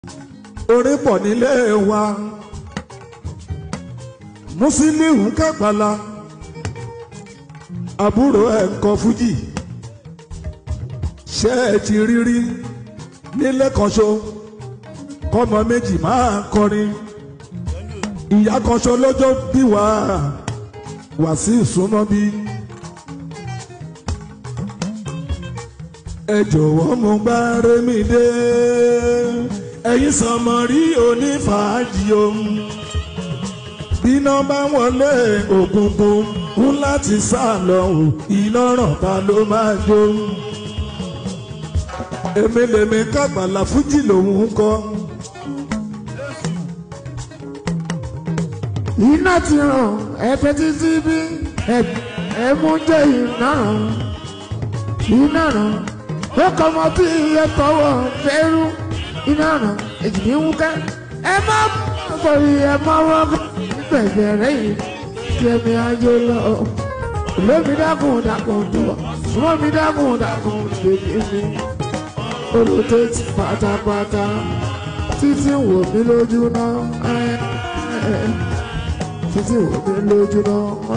orin pọ̀ nílé wa Musiliu Kápálá àbúrò ẹ̀ ń kọ fújì ṣé ẹ ti rírí nílé kan ṣo kọ́mọ méjì máa kọrin ìyá kan ṣo lọ́jọ́ bí wà wá sí ìsúná bí. ẹ jọ̀wọ́ mo gbá rémi dé ẹ̀yin sọmọ rí onífàájì ohun bíná bá wọlé òkùnkùn ń láti sá lọ ò iná ràn ta ló máa jó èmi lèmi Kápálá fújì lòun ń kọ. iná ti ràn ẹ̀fẹ̀ títí bí ẹ̀mú jẹ́ iná ràn iná ràn ó kọ́ ọmọ tí iye tọwọ́ fẹ́rú iná ràn èjì ní wúkẹ́ ẹ má bọ̀rì ẹ má wọ́n gbẹ̀gbẹ̀ rẹ̀ yìí kí ẹ̀mí ayé lọ. lómi dákun dákun tó lómi dákun dákun bèbí mi olùtẹ́tì pátápátá títí wò mí lójú náà títí wò mí lójú náà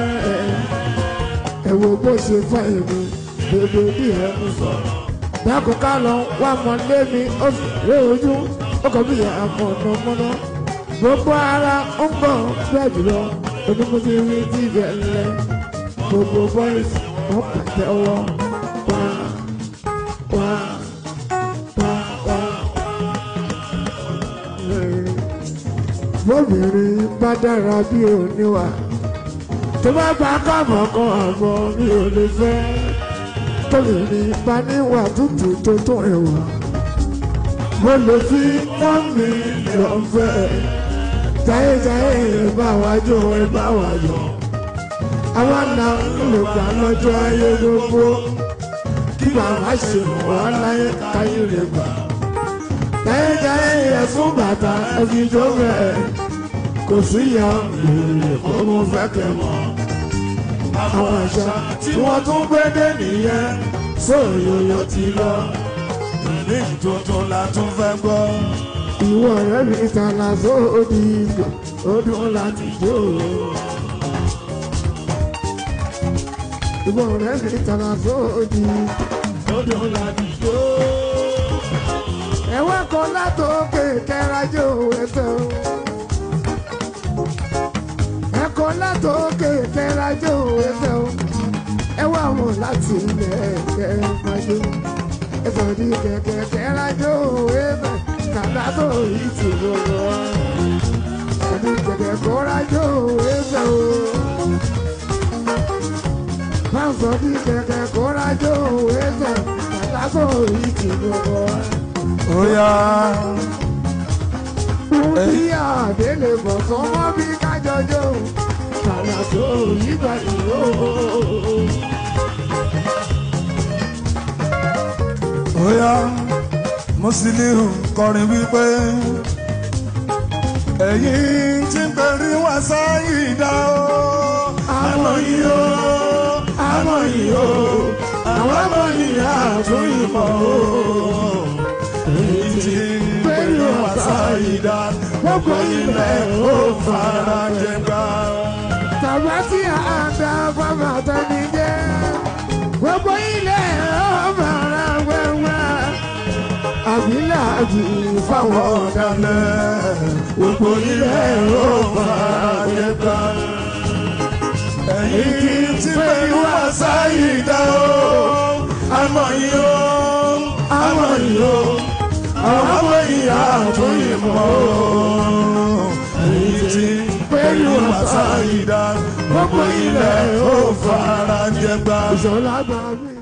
ẹ wo bó ṣe fà èmi bèbè bí ẹ ń sọ. dákun ká lọ wá mọ lé mi ó sì lé ojú ó kọ bí àmọ̀nà mọ́nà gbogbo ara ń bọ̀ bẹ́ẹ̀ jùlọ onímọ̀tí rí tí ibẹ̀ lẹ̀ gbogbo boys wọ́n pàtẹ ọwọ́ wá wá wá wá. bóbìnrin bá dára bí oníwà tó bá bá káàmọ̀ kan àmọ́ mi ò lè fẹ́ tóbìnrin bá níwà tútù tó tó ẹ̀wà mo lè fi wọ́n mi lọ fẹ́ jayéjayé ìbá wa jó ìbá wa yọ àwa náà lè gbà lọ́jọ́ ayé gbogbo kí bàbá ṣe wà láyé káyé lè gbà jayéjayé ẹ̀fún bàtà ẹ̀fí jó bẹ́ẹ̀ kò sí ìyá lèrè kó mo fẹ́ kẹ́ mọ́ àwọn àṣà tí wọ́n tún gbé dé nìyẹn sóòyòyò ti lọ ní tuntun la tún fẹ́ gbọ́. ìwọ rẹ mi tànà sóòdì ìgbò ó dùn láti jó. ìwọ rẹ mi tànà sóòdì ìgbò ó dùn láti jó. ẹ̀wọ́n kan látòkè kẹrajó ẹsẹ̀ o. ẹ̀kọ́ látòkè kẹrajó ẹsẹ̀ o. ẹ̀wọ́n àwọn láti ilẹ̀ kẹrajó ẹsẹ̀ ní kẹ̀kẹ́ kẹrajó ẹsẹ̀ kàdá tó yìí ti gbogbo wa. ẹni kẹ̀kẹ́ kọ́rajó ẹsẹ̀ o. Fáǹsọ̀ ní kẹ̀kẹ́ kọ́rajó ẹsẹ̀ kàdá tó yìí ti gbogbo wa. ó yá Bí àdélé bọ̀ sọ́mọ́ bí kájọjọ́ kàdá tó yìí gbà ìró. ó yá Musiliu kọrin wípé ẹ̀yin tí ń pẹ̀rí wá sáyé dá o àmọ́ yìí o àmọ́ yìí o àwọn àmọ́ yìí àtún ìmọ̀ o ẹ̀yin tí ń pẹ̀rí wá sáyé dá gbogbo ilẹ̀ ó fara jẹ gbà. Tàbá tí a dá bàbá tani jẹ́, gbogbo ilé ọ̀bàrà wẹ́wẹ́. Àbílà àbí fáwọn ọ̀dàlẹ̀ gbogbo ilẹ̀ ó fara jẹ gbà. ẹ̀yin tí pẹ̀lú àṣà yìí dá o àmọ́ yìí o àmọ́ yìí o àwọn ọmọ ìyá tó yìí mọ́ o. ẹ̀yin tí pẹ̀lú àṣà yìí dá gbogbo ilẹ̀ ó fara jẹ gbà. ìṣọ̀lá gbà mí.